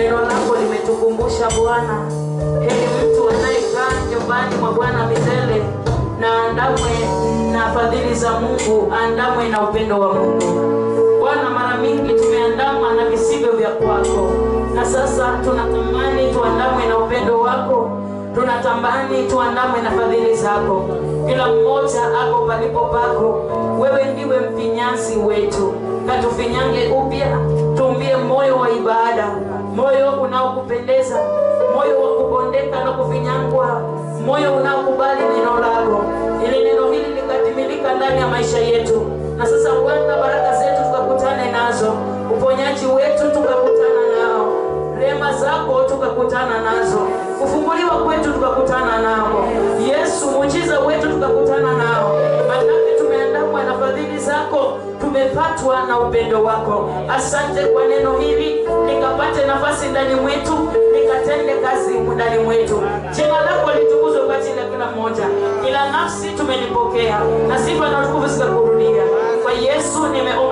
neno lako limetukumbusha Bwana, heri mtu anayekaa nyumbani mwa Bwana milele na andamwe na fadhili za Mungu, andamwe na upendo wa Mungu. Bwana, mara mingi tumeandama na visivyo vya kwako, na sasa tunatamani tuandamwe na upendo wako, tunatamani tuandamwe na fadhili zako. Kila mmoja ako palipo pako, wewe ndiwe mfinyanzi wetu, katufinyange upya, tuumbie moyo wa ibada, moyo unaokupendeza, moyo wa kubondeka na kufinyangwa, moyo unaokubali neno lako, ili neno hili likatimilika ndani ya maisha yetu. Na sasa Bwana, baraka zetu tukakutane nazo, uponyaji wetu tukakutana nao, rehema zako tukakutana nazo, kufunguliwa kwetu tukakutana nao, Yesu muujiza wetu tukakutana nao, manake tumeandamwa na fadhili zako, tumepatwa na upendo wako. Asante kwa neno hili, likapate nafasi ndani mwetu, likatende kazi ndani mwetu. Jina lako litukuzwe kwa ajili ya kila mmoja, kila nafsi tumelipokea, na sifa na utukufu zikakurudia. Kwa Yesu nimeomba.